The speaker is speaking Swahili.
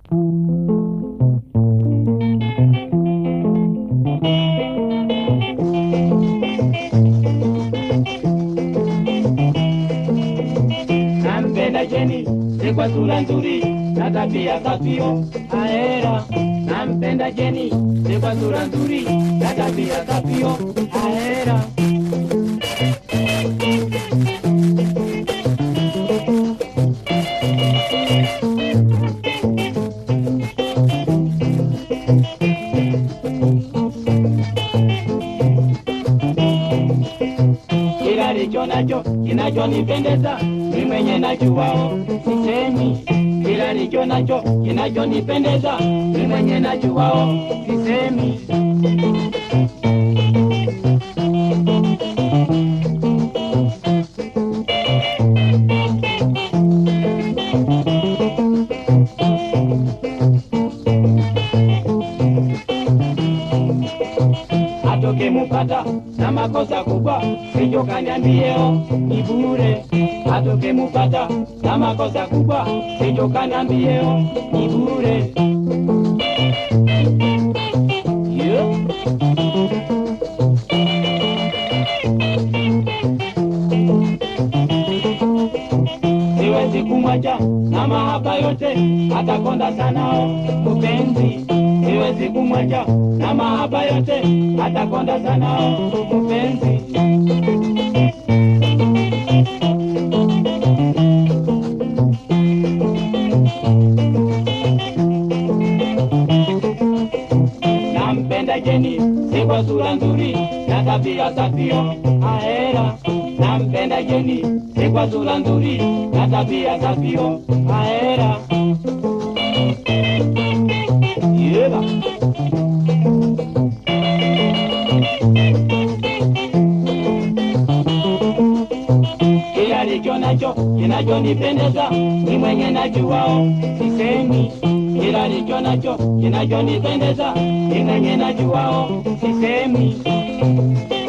nampenda Jeni si kwa sura nzuri na tabia safio aera. Nampenda Jeni si kwa sura nzuri na tabia safio aera. kila alicho nacho kinachonipendeza mi mwenye najuwao sisemi kila alicho nacho kinachonipendeza mi mwenye najuwao sisemi atoke mupata na makosa kubwa sijo kaniambieo ni bure atoke mupata na makosa kubwa sijo kaniambieo ni bure yeah. siwezi kumwacha na mahaba yote atakonda sanao mupenzi siwezi kumwacha na mahaba yote atakonda sanao mupenzi nampenda Jeni si kwa sura nzuri na tabia safio aera. Nampenda Jeni si kwa sura nzuri na tabia safio aera. Yeba. Kila alicho nacho kinachonipendeza ni mwenye najuwao sisemi kila alicho nacho kinachonipendeza ni mwenye najuwao sisemi